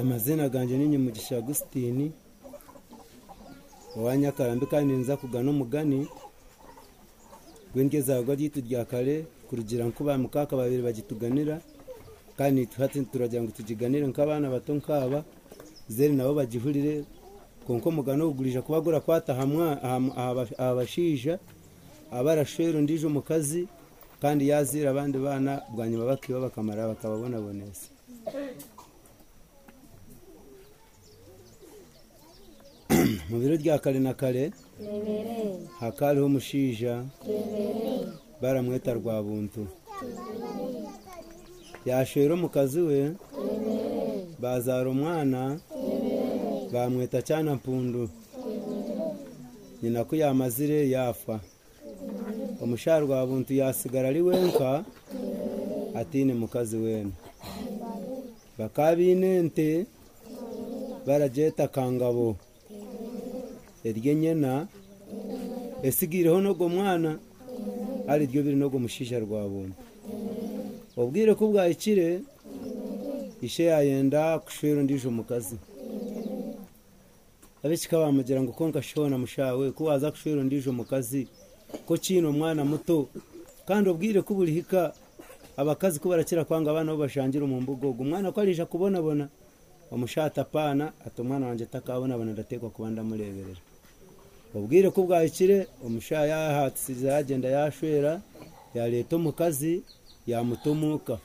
amazina yanjye ni nyimugisha agusitini wa nyakarambi kandi nza kugana umugani gwingezagwa ryitu rya kare kurugira nkuba mukaka babiri bagituganira kandi hati turagira ngo tugiganire nk'abana bato nkaba zeri nabo bagihurire konko mugano ugurisha kuba gura kwata abashija abarashwera ndije umukazi kandi yazira abandi bana bwa nyuma bakiba bakamara bakababona boneza mu biro rya kare na kare hakariho umushinja baramweta rwa buntu yashwera umukazi we bazara umwana bamweta cyane mpundu nyina ko yamazire yafa umushahara wa buntu yasigara ari wenka atine mukazi wena bakabinente barajeta kangabo erye nyena esigireho nogo mwana ari ryo biri nogo mushisha rwa buntu ubwire ko bwayikire ishe yayenda kushwera ndije umukazi abishika bamugira ngo konka shona mushawe ko waza kushwera ndije umukazi ko kino mwana muto kandi ubwire ko burihika abakazi ko barakira kwanga abana bo bashangira mu mbugogo umwana ko arija kubonabona umushata apana ati umwana wanjye atakabonabona ndatekwa kuba ndamureberera ubwire ko bwayikire umushaya yahatse yagenda yashwera yareta umukazi yamutumuka